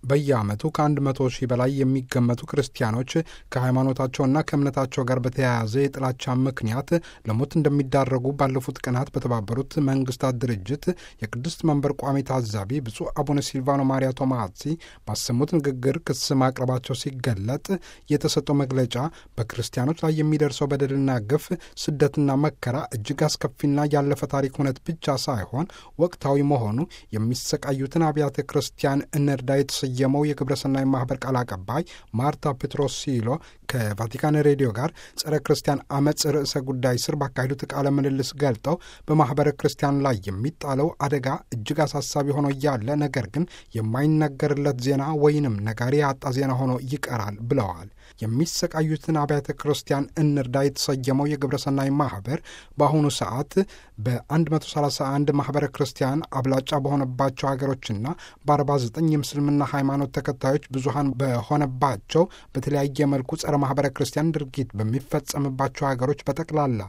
በየዓመቱ ከአንድ መቶ ሺህ በላይ የሚገመቱ ክርስቲያኖች ከሃይማኖታቸውና ከእምነታቸው ጋር በተያያዘ የጥላቻ ምክንያት ለሞት እንደሚዳረጉ ባለፉት ቀናት በተባበሩት መንግስታት ድርጅት የቅድስት መንበር ቋሚ ታዛቢ ብፁዕ አቡነ ሲልቫኖ ማሪያ ቶማሲ ባሰሙት ንግግር ክስ ማቅረባቸው ሲገለጥ የተሰጠው መግለጫ በክርስቲያኖች ላይ የሚደርሰው በደልና ግፍ፣ ስደትና መከራ እጅግ አስከፊና ያለፈ ታሪክ እውነት ብቻ ሳይሆን ወቅታዊ መሆኑ የሚሰቃዩትን አብያተ ክርስቲያን እንርዳ የተሰየመው የግብረሰናይ ማህበር ቃል አቀባይ ማርታ ፔትሮሲሎ ከቫቲካን ሬዲዮ ጋር ጸረ ክርስቲያን አመፅ ርዕሰ ጉዳይ ስር ባካሄዱት ቃለ ምልልስ ገልጠው በማህበረ ክርስቲያን ላይ የሚጣለው አደጋ እጅግ አሳሳቢ ሆኖ እያለ ነገር ግን የማይነገርለት ዜና ወይንም ነጋሪ ያጣ ዜና ሆኖ ይቀራል ብለዋል። የሚሰቃዩትን አብያተ ክርስቲያን እንርዳ የተሰየመው የግብረሰናይ ማህበር በአሁኑ ሰዓት በ131 ማህበረ ክርስቲያን አብላጫ በሆነባቸው ሀገሮችና በ49 የምስልምና ሃይማኖት ተከታዮች ብዙሀን በሆነባቸው በተለያየ መልኩ ጸረ ማህበረ ክርስቲያን ድርጊት በሚፈጸምባቸው ሀገሮች በጠቅላላ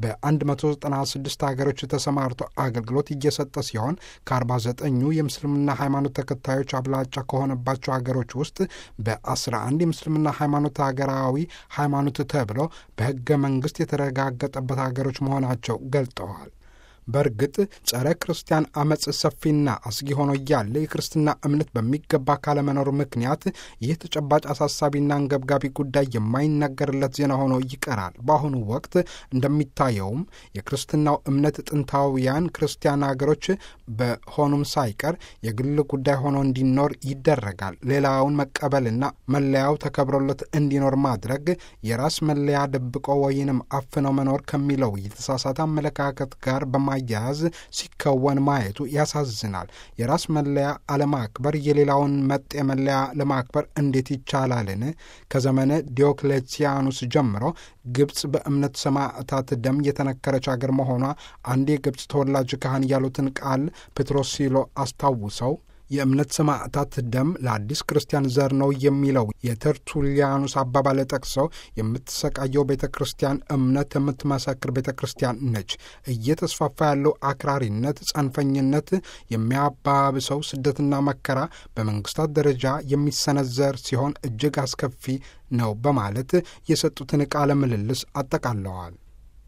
በ196 ሀገሮች ተሰማርቶ አገልግሎት እየሰጠ ሲሆን ከ49ኙ የምስልምና ሃይማኖት ተከታዮች አብላጫ ከሆነባቸው ሀገሮች ውስጥ በ11 የምስልምና ሃይማኖት ሀገራዊ ሃይማኖት ተብለው በህገ መንግስት የተረጋገጠበት ሀገሮች መሆናቸው ገልጠዋል። በእርግጥ ጸረ ክርስቲያን አመፅ ሰፊና አስጊ ሆኖ እያለ የክርስትና እምነት በሚገባ ካለመኖር ምክንያት ይህ ተጨባጭ አሳሳቢና አንገብጋቢ ጉዳይ የማይነገርለት ዜና ሆኖ ይቀራል። በአሁኑ ወቅት እንደሚታየውም የክርስትናው እምነት ጥንታውያን ክርስቲያን ሀገሮች በሆኑም ሳይቀር የግል ጉዳይ ሆኖ እንዲኖር ይደረጋል። ሌላውን መቀበልና መለያው ተከብሮለት እንዲኖር ማድረግ የራስ መለያ ደብቆ ወይንም አፍነው መኖር ከሚለው የተሳሳተ አመለካከት ጋር በማ ማያያዝ ሲከወን ማየቱ ያሳዝናል። የራስ መለያ አለማክበር የሌላውን መጤ መለያ ለማክበር እንዴት ይቻላልን? ከዘመነ ዲዮክሌቲያኑስ ጀምሮ ግብፅ በእምነት ሰማዕታት ደም የተነከረች አገር መሆኗ አንድ የግብፅ ተወላጅ ካህን ያሉትን ቃል ፔትሮሲሎ አስታውሰው የእምነት ሰማዕታት ደም ለአዲስ ክርስቲያን ዘር ነው የሚለው የተርቱሊያኑስ አባባል ጠቅሰው የምትሰቃየው ቤተ ክርስቲያን እምነት የምትመሰክር ቤተ ክርስቲያን ነች። እየተስፋፋ ያለው አክራሪነት፣ ጸንፈኝነት የሚያባብሰው ስደትና መከራ በመንግስታት ደረጃ የሚሰነዘር ሲሆን እጅግ አስከፊ ነው በማለት የሰጡትን ቃለ ምልልስ አጠቃለዋል።